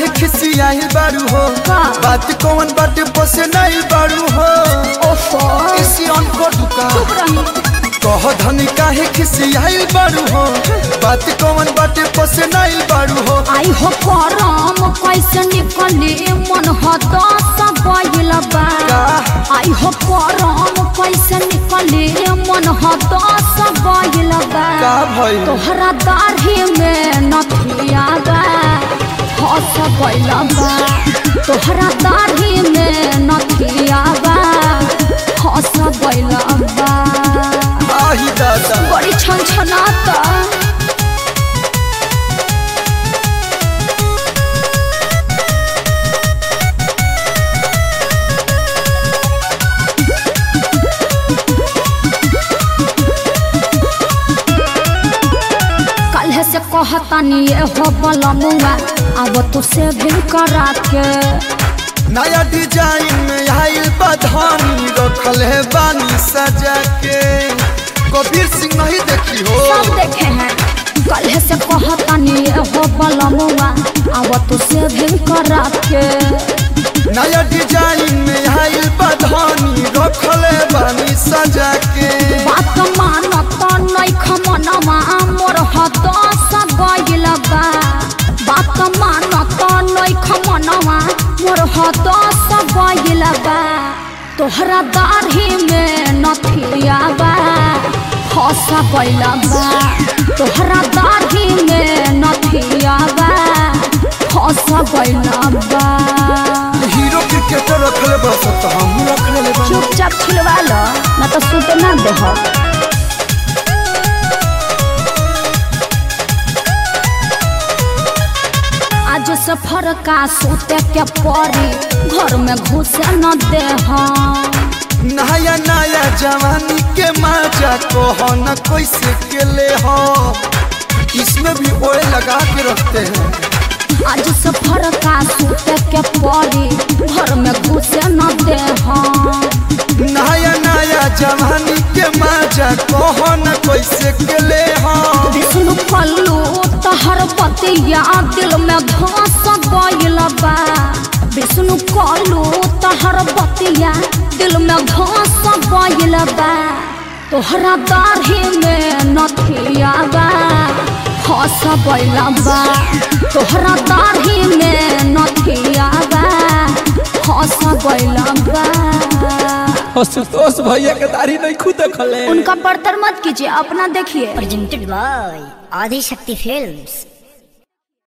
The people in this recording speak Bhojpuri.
काहे खिसियाई बारू हो का? बात कौन बाटे पोसे नहीं बारू हो ओफो इसी को दुका चुप रही कह धनी काहे खिसियाई बारू हो बात कौन बाटे पोसे नहीं बारू हो आई हो करम कैसे निकले मन हदस गइल बा का? आई हो करम कैसे निकले मन हदस गइल बा का भइल? तोहरा दाढ़ी में नथिया बा हस गइल बा तोहरा दाढ़ी में नथिया बा हस गइल बा आही दादा बड़ी छन छनाता कल्हे से कहतानी ये हो बलमुआ अब तू से भी करा के नया डिजाइन में आइल बधानी रखल है बानी सजा के कबीर सिंह नहीं देखी हो सब देखे हैं कल्हे से कहतानी ये हो बलमुआ अब तू से भी करा के नया डिजाइन में आइल बधानी रखल है बानी सजा के बात मानत नहीं खमनवा मोर हदस गइल बा बात मानत नहीं खमनवा मोर हदस गइल बा तोहरा दाढ़ी में नथिया बा हस गइल बा तोहरा दाढ़ी में नथिया बा हस गइल बा हीरो क्रिकेटर रखले बस तो हम रखले ले बानी चुपचाप छिलवा लो ना तो सुते ना देह आज सफर का सूते के परी घर में घुसे न दे नया नया जवानी के मजा को हो न कैसे के ले हो इसमें भी ओए लगा के रखते हैं आज सफर का सूते के परी घर में घुसे न दे नया नया जवानी के मजा को हो न कैसे के ले हो विष्णु पल्लू तहर बतिया दिल में धस गइल बा विष्णु कल्लू तहर बतिया दिल में धस गइल बा तोहरा दाढ़ी में नथिया बा हस गइल बा तोहरा दाढ़ी में नथिया बा हस गइल बा आशुतोष भैया के दाढ़ी नहीं खुद देखले उनका बर्तर मत कीजिए अपना देखिए presented by Adi Shakti Films.